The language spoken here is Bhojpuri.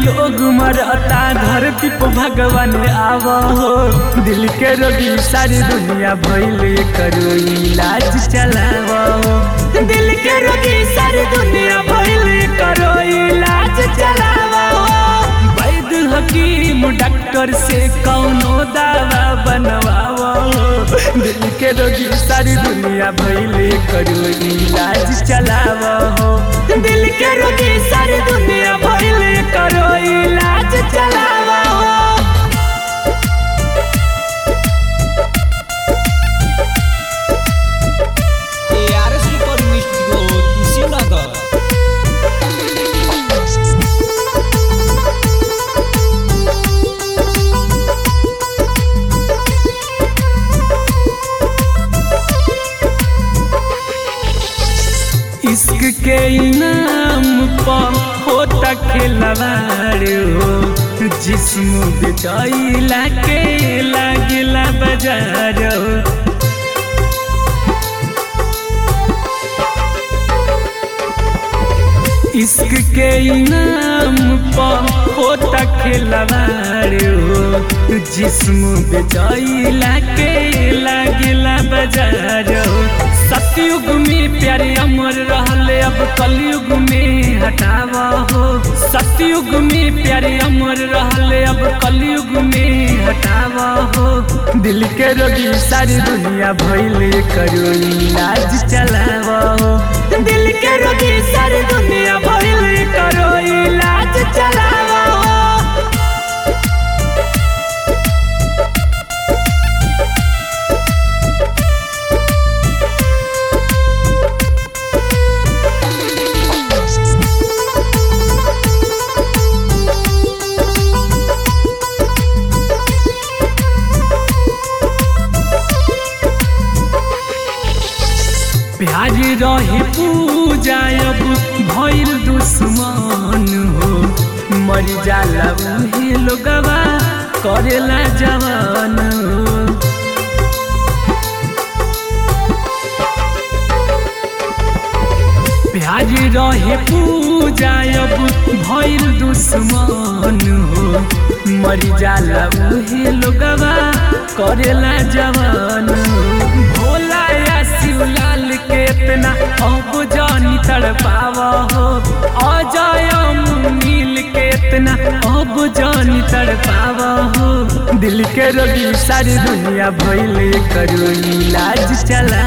लोग मरता धरती पर भगवान आव हो दिल के रोगी सारी दुनिया भइले करो इलाज चलाव हो दिल के रोगी सारी दुनिया भइले करो इलाज चलाव हो वैद हकीम डॉक्टर से कौनो दवा बनवाव हो दिल के रोगी सारी दुनिया भइले करो इलाज चलाव हो दिल के रोगी सारी दुनिया भइले करो इलाज चलाव हो ARS Recording Studio Kushinagar. इश्क के इनाम पर होता खिलवाड़ हो जिस्म बिचाइला के लागिला बाजार हो इश्क के इनाम पर होता खिलवाड़ हो जिस्म बेचाइला के लागिला बाजार हो सतयुग में प्यारे अमर रहले अब कलयुग में हटावा हो सतयुग में प्यारे अमर रहले अब कलयुग में हटावा हो दिल के रोगी सारी दुनिया भइले करो इलाज चलावा हो दिल के रोगी सारी दुनिया भइले करो इलाज चलावा हो प्यार रही पूजा अब भइल दुश्मन हो मर जाला उहे लोगवा करेला जवान हो प्यार रहे पूजा अब भइल दुश्मन हो मर जाला उहे लोगवा करेला जवान हो भोला या शिवलाल के इतना अब जानी तड़पावा हो अजय नील के इतना अब जानी तड़पावा हो दिल के रोगी सारी दुनिया भइले करो इलाज चला